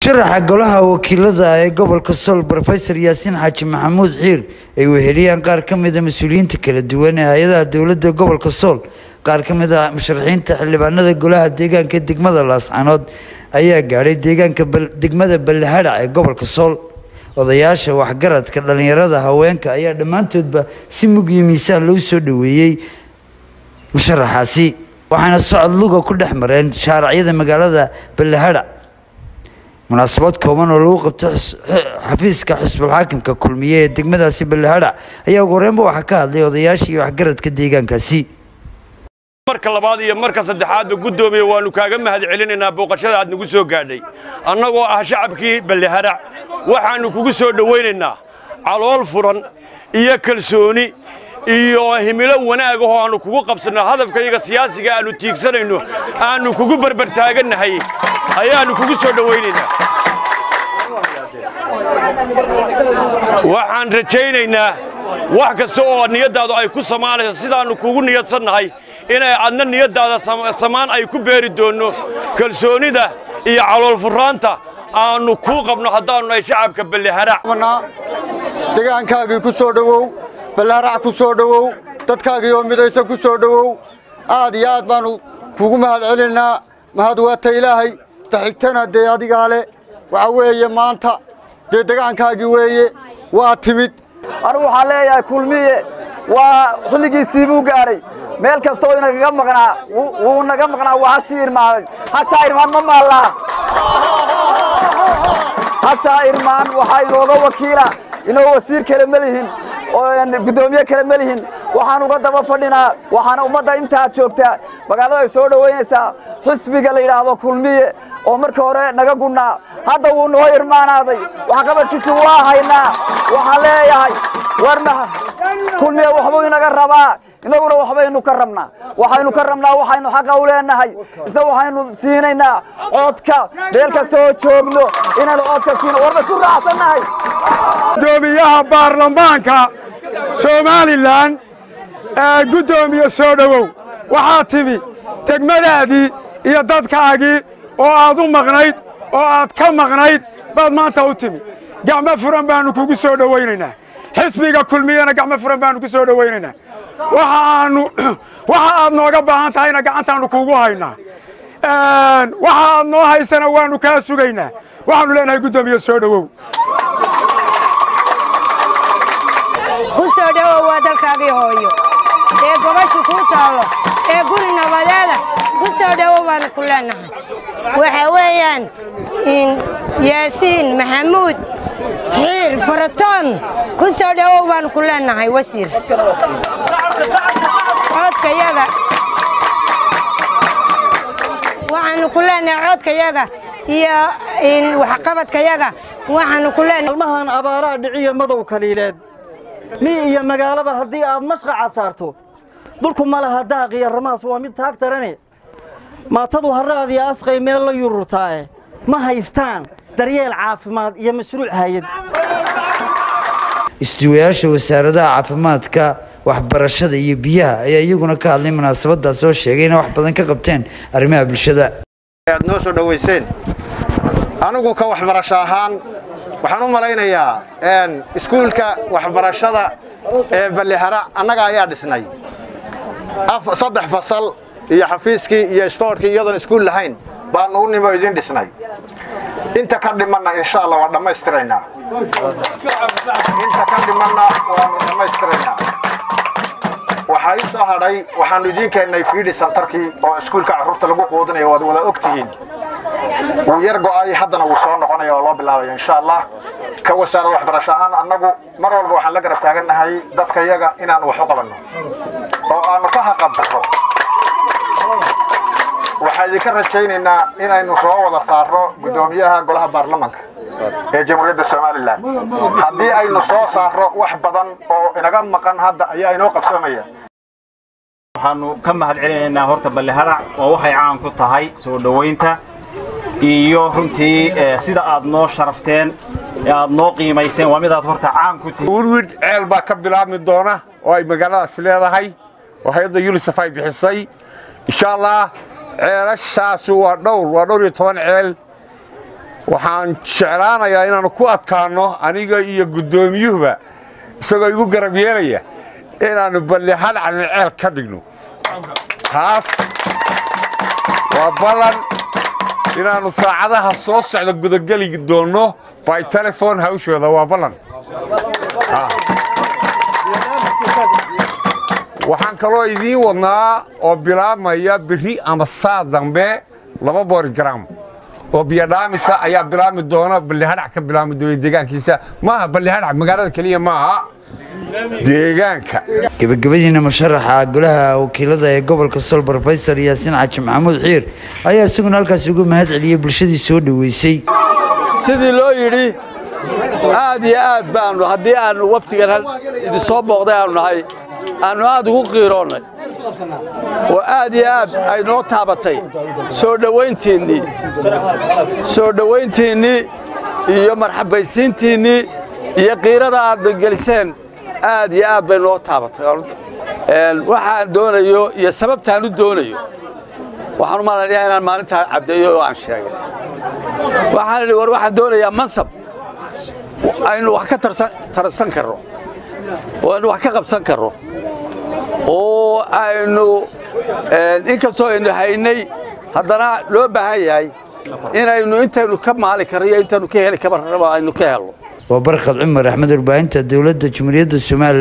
sharaxa golaha wakiilada ee gobolka sool rofesor yaasiin xaaji maxamuud xiir ay weheliyaan qaar ka mida mas-uuliyiinta kala duwan ee hay-adaha dowladda gobolka sool qaar ka mid a musharaxiinta xildhibaanada golaha deegaanka degmada laascanood ayaa gaadhay deegaanka degmada ballahadhac ee gobolka sool odayaasha waxgaradka dhallinyarada haweenka ayaa dhammaantoodba si mug iyo miisaan loo soo dhoweeyey musharaxaasi waxaana socod luga ku dhex mareen shaaracyada magaalada ballahadhac munaasabad kooban oo lagu qabto xafiiska xisbulxaakimka kulmiye ee degmadaasi ballahadhac ayaa ugu horreynba waxaa ka hadlay odayaashii waxgaradka deegaankaasi marka labaad iyo marka saddexaadba guddoomiye waannu kaaga mahad celinaynaa booqashada aad nagu soo gaadhay annagoo ah shacabkii ballahadhac waxaannu kugu soo dhowaynaynaa calool furan iyo kalsooni iyo himilo wanaag ahoo aannu kugu qabsanno hadafkayaga siyaasiga aannu tiigsanayno aannu kugu barbartaagannahay ayaannu kugu soo dhowaynaynaa waxaan rajaynaynaa wax kasta oo niyaddaadu ay ku samaanayso sidaannu kugu niyadsannahay inay adna niyaddaada samaan ay ku beeri doonno kalsoonida iyo caloolfurraanta aannu kuu qabno haddaannu nahay shacabka balleharac degaankaagii ku soo dhowow ballaharac ku soo dhowow dadkaagii oo midaysan ku soo dhowow aad iyo aad baannu kugu mahad celinnaa mahad waata ilaahay taxigtana dee adigaa le waxaa weeye maanta dee degaankaagii weeye waa timid anugu waxaan leeyahay kulmiye waa xilligiisii buu gaadhay meel kastoo inagaga maqnaa wuu naga maqnaa waa hashii irmaaday hashaa irmaan ma maallaa hashaa irmaan waxaa inooga wakiila inoo wasiir kale ma lihin guddoomiye kale ma lihin waxaan uga daba fadhinaa waxaana ummadda intaad joogtaa magaalada ay soo dhowaynaysaa xisbiga la yidhaahdo kulmiye oo marka hore naga gunnaa hadda wuu noo irmaanaaday waxqabadkiisi waa haynaa waxaan leeyahay warmaha kulmiye waxbuu inaga rabaa inaguna waxbaynu ka rabnaa waxaynu ka rabnaa waxaynu xaqa u leenahay isna waxaynu siinaynaa codka meel kasta oo joogno inaynu codka siino warba isku raacsannahay gudoomiyaha baarlamaanka somalilan ee guddoomiye soo dhowow waxaa timi degmadaadii iyo dadkaagii oo aad u maqnayd oo aad ka maqnayd baad maanta u timi gacmo furan baannu kugu soo dhowaynaynaa xisbiga kulmiyana gacmo furan baannu ku soo dhowaynaynaa waxaannu waxa aad nooga baahan tahayna gacantaannu kuugu haynaa waxa aad noo haysana waannu kaa sugaynaa waxaannu leenahay guddoomiye soo dhowow ku soo dhowow waa dalkaagii hooyo ee gobashu kuu taallo ee guri nabadeeda ku soo dhowow baannu ku leenahay waxa weeyaan yaasiin maxamuud xiir faratoon ku soo dhowow baannu ku leenahay wasiir codkayaga waxaannu ku leenahay codkayaga iyo waxqabadkayaga waxaannu ku leenahay almahan abaaraa dhiciyo madow kaliileed mi iyo magaalaba haddii aad mashqaca saarto dulku ma laha daaq iyo ramaas waa mid taag darane maatadu harraadiyo asqay meel la yururtaae ma haystaan daryeel caafimaad iyo mashruuc hayad istuwayaasha wasaaradaha caafimaadka waxbarashada iyo biyaha ayaa iyaguna ka hadlay munaasabadaas oo sheegay inay wax badan ka qabteen arrimaha bulshada aad noo soo dhowayseen anigu ka waxbarasho ahaan waxaan u malaynayaa iskuulka waxbarashada ee balliharac annaga ayaa dhisnay saddex fasal iyo xafiiskii iyo istoorkii iyadoon iskuul lahayn baannu u nimo idin dhisnay inta ka dhimanna insha allah waan dhammaystiraynaa inta ka dhimanna waannu dhammaystiraynaa waxaa ii soo hadhay waxaannu idiin keennay fiidhi santarkii oo iskuulka carruurta lagu quudinaya waad wada og tihiin wuu yar go'ay haddana wuu soo noqonaya oo loo bilaabaya insha allah ka wasaarad waxbarasho ahaan annagu mar walba waxaan la garab taagannahay dadka yaga inaannu wax u qabanno oo aannu ka haqabdarro waxaan idinka rajaynaynaa inaynu soo wada saarro guddoomiyaha golaha baarlamanka ee jamhuuriyadda somalilan haddii aynu soo saarro wax badan oo inaga maqan hadda ayaa inoo qabsoomaya waxaannu ka mahad celinaynaa horta balleharac oo waxay caan ku tahay soo dhowaynta iyo runtii sida aad noo sharafteen ee aad noo qiimayseen waa midaad horta caan ku tihiin wirwid ceel baa ka bilaabmi doona oo ay magaaladaas leedahay oo hay-adda yunisef ay bixisay insha allah ceelashaasu waa dhowr waa dhowr iyo toban ceel waxaan jeclaanayaa inaannu ku adkaanno aniga iyo guddoomiyuhuba isagoo igu garab yeelaya inaannu ballihal caliceel ka dhigno taas waa ballan inaannu saacadaha soo socda gudageli doonno by telefon hawshooda waa ballan waxaan kaloo idiin wadnaa oo bilaabmaya biri ama saa dambe laba borigram oo biyodhaamisa ayaa bilaabmi doona ballihadhac ka bilaabmi doona deegaankiisa maaha ballihadhac magaalada keliya maaha deegaanka gebagabadiina musharaxa golaha wakiilada ee gobolka sool brofesor yaasiin xaaji maxamuud xiir ayaa isaguna halkaas ugu mahad celiyey bulshadii soo dhoweysay sidii loo yidhi aad iyo aad baannu haddii aannu waftigan idinsoo booqday aannu nahay aannu aad ugu qiiroonnay oo aad iyo aad ay noo taabatay soo dhowayntiinnii soo dhowayntiinnii iyo marxabaysiintiinnii iyo qiirada aad geliseen aad iyo aad bay noo taabatay waxaan doonayo iyo sababtaan u doonayo waxaan u malaynayaa inaan maalintaa cabdeeyo oo aan sheegay waxaan idhi war waxaan doonayaa mansab aynu wax ka tarsan karno oo aynu wax ka qabsan karno oo aynu inkastoo aynu haynay haddana loo baahan yahay inaynu intaynu ka maali karno iyo intaynu ka heli karno aynu ka helno waa barkhad cumar axmed warbaahinta dowladda jumhuuriyadda somalilan